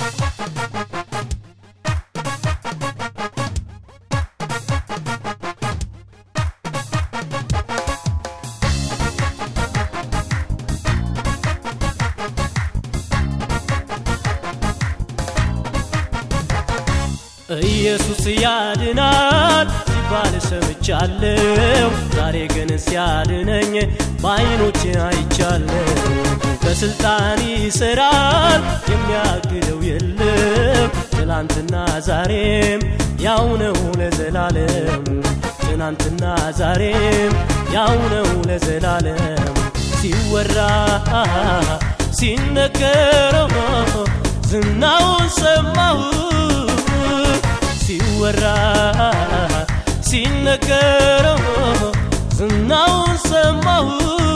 ኢየሱስ ያድናል ሲባል ሰምቻለሁ። ዛሬ ግን ሲያድነኝ በዓይኖቼ አይቻለሁ። በስልጣን ይሰራል የሚያግደው የለም። ትናንትና ዛሬም ያው ነው ለዘላለም። ትናንትና ዛሬም ያው ነው ለዘላለም። ሲወራ ሲነገረው ዝናውን ሰማሁ ሲወራ ሲነገረው ዝናውን ሰማሁ።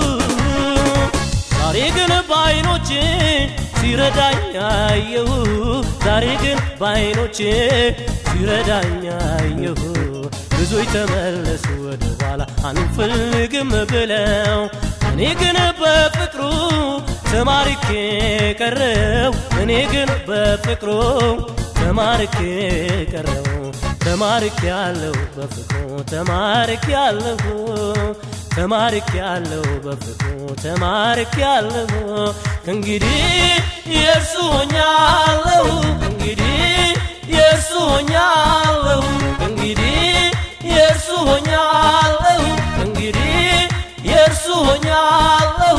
ዛሬ ግን በዓይኖቼ ሲረዳኝ አየሁ። ዛሬ ግን በዓይኖቼ ሲረዳኝ አየሁ። ብዙዎች ተመለሱ ወደ ኋላ አንፈልግም ብለው እኔ ግን በፍቅሩ ተማርኬ ቀረው። እኔ ግን በፍቅሩ ተማርኬ ቀረው ተማርክ ያለው በፍቅሩ ተማርክ ያለሁ ተማርክ ያለው በፍቅሩ ተማርክ ያለሁ ከእንግዲህ የእርሱ ሆኛለሁ እንግዲህ የእርሱ ሆኛለሁ እንግዲህ የእርሱ ሆኛለሁ እንግዲህ የእርሱ ሆኛለሁ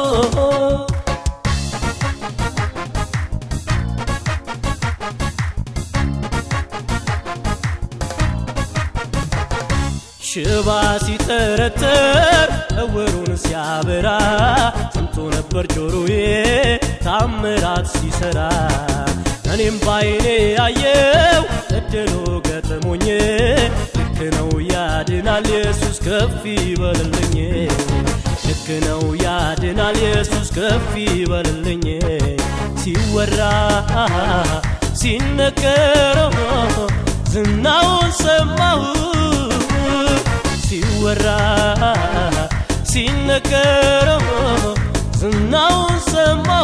ሽባ ሲተረተር እውሩን ሲያበራ ሰምቶ ነበር ጆሮዬ ታምራት ሲሰራ እኔም ባይኔ ያየው እድሉ ገጥሞኝ ልክ ነው ያድናል ኢየሱስ ከፍ ይበልልኝ ልክ ነው ያድናል ኢየሱስ ከፍ ይበልልኝ ሲወራ ሲነገረው ዝናውን ሰማሁ ሲወራ ሲነገረው ዝናውን ሰማሁ።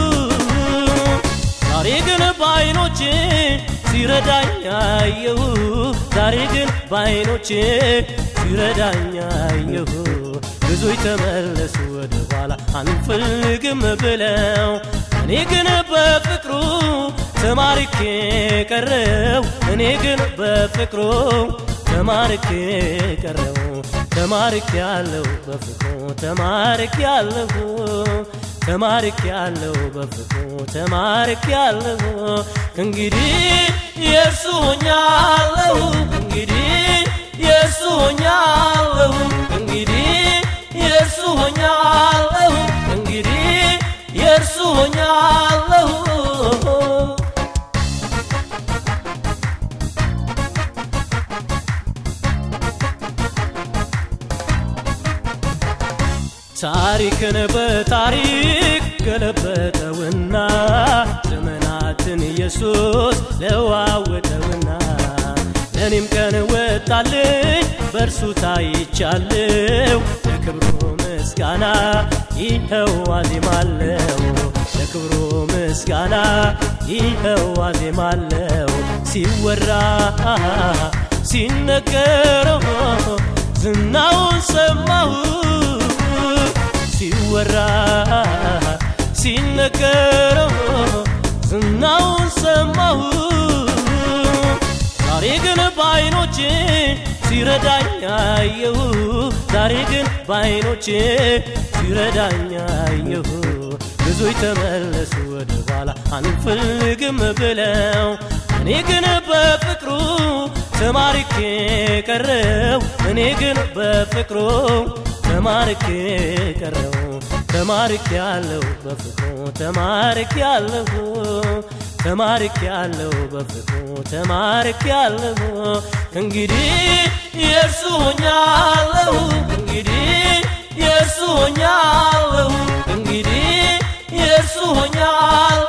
ዛሬ ግን በዓይኖቼ ሲረዳኝ አየሁ። ዛሬ ግን በዓይኖቼ ሲረዳኝ አየሁ። ብዙዎች ተመለሱ ወደ ኋላ አንፈልግም ብለው እኔ ግን በፍቅሩ ተማርኬ ቀረው። እኔ ግን በፍቅሩ ተማርክ ቀረው ተማርክ ያለው በፍቅሩ ተማርክ ያለሁ ተማርክ ያለው በፍቅሩ ተማርክ ያለሁ እንግዲህ የእርሱ ሆኛለሁ እንግዲህ የእርሱ ሆኛለሁ እንግዲህ የእርሱ ሆኛለሁ እንግዲህ የእርሱ ሆኛለሁ ታሪክን በታሪክ ገለበጠውና ዘመናትን ኢየሱስ ለዋወጠውና ለእኔም ቀን ወጣልኝ በእርሱ ታይቻለሁ ለክብሩ ምስጋና ይኸው አዜማለሁ ለክብሩ ምስጋና ይኸው አዜማለሁ ሲወራ ሲነገረው ዝናውን ሰማሁ ሲወራ ሲነገረው ዝናውን ሰማሁ። ዛሬ ግን በዓይኖቼ ሲረዳኝ አየሁ። ዛሬ ግን በዓይኖቼ ሲረዳኝ አየሁ። ብዙዎች ተመለሱ ወደ ኋላ አንፈልግም ብለው እኔ ግን በፍቅሩ ተማርኬ ቀረው። እኔ ግን በፍቅሩ ተማርክ ቀረው ተማርክ ያለው በፍቅሩ ተማርክ ያለሁ ተማርክ ያለው በፍቅሩ ተማርክ ያለሁ እንግዲህ የእርሱ ሆኛለሁ እንግዲህ የእርሱ ሆኛለሁ እንግዲህ የእርሱ ሆኛለሁ